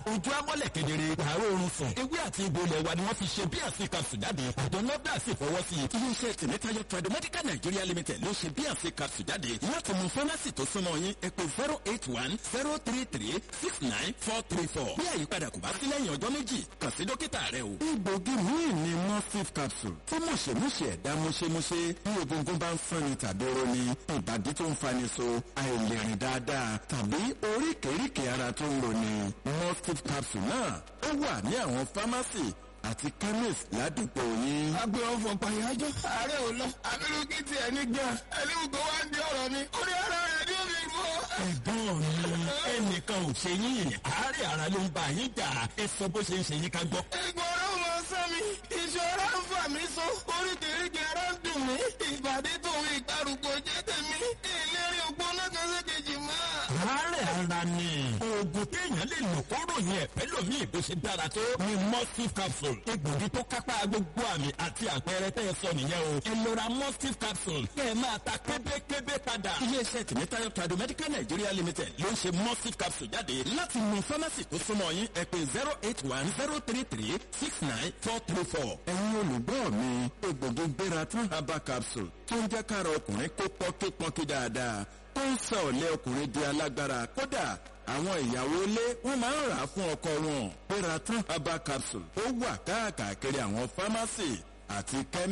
ojú amọ́lẹ̀ kedere àárọ̀ oorun sùn ewé àti egbò ilẹ̀ wa ni wọ́n fi ṣe bí àfi capsule jáde àjọ nọ́dà sì fọwọ́ sí i iléeṣẹ́ tìmítayọ tradomedical nigeria limited ló ṣe bí àfi capsule jáde láti mú fámásì tó súnmọ́ yín ẹ pè zero eight one zero three three six nine four three four bí àyípadà kò bá sí lẹ́yìn ọjọ́ méjì kàn sí dókítà rẹ o. egbògi míì ni morphine capsule tí mọ̀ṣẹ̀mọ̀ṣẹ̀ ẹ̀dá mọ̀ṣẹ̀mọ̀ṣẹ̀ bí egungun bá ń fani tàbí roni ìbàdí tó ń fani so àìlèrìn dáadáa tàbí oríkèéríkèé ara tó ń roni morphine capsule náà ó wà ní àwọn fámásì àti chemist ládùúgbò yín. agbe ọfọ pàyájọ ààrẹ ò lọ abirú kí tiẹ̀ ní gbà ẹni gbogbo wa ń di ọ̀rọ̀ mi ó ní ara rẹ̀ ní omi ìlú. ẹ̀gbọ́n mi ẹnìkan ò ṣe yín àárẹ̀ ara ló ń bá yín jà ẹ sọ bó ṣe ń ṣe yín ká gbọ́. ìgbọ̀rọ̀ mọ sẹ́mi ìṣòro ń fà mí so oríkèéríkèé ara ń dùn mí ìbàdí tòun ìgbàrúgbó jẹ́ tèmi ìlérí ògbóná kan sékejì mọ́. àárẹ̀ ara ni oògùn téèyàn lè lò kóró yẹn pẹ́lòmíì bó ṣe dára tó ni mustif capsule egbògi tó kápá gbogbo àmì àti àpẹẹrẹ tẹ́ ẹ sọ nìyẹn o ẹ lọ ra mustif capsule kẹ́ ẹ máa ta kébékébé padà. iléeṣẹ́ tìmítayọ tradomedical nigeria limited ló ń ṣe mustif capsule jáde láti mú fámásì tó súnmọ́ yín ẹ pé zero eight one zero three three six nine four three four. ẹ̀yin olùgbọ́ mi egbògi gbéra tán herbal capsule tó ń jẹ́ kára ọkùnrin kó pọ́nkípọ́nkí dáadáa tó ń sọ ọ̀lẹ́ ọkùnrin di alágbára kódà àwọn ìyàwó ilé wọn máa ń rà á fún ọkọ wọn. gbéra tán herbal capsule ó wà káàkiri àwọn fámásì àti kẹ́mí.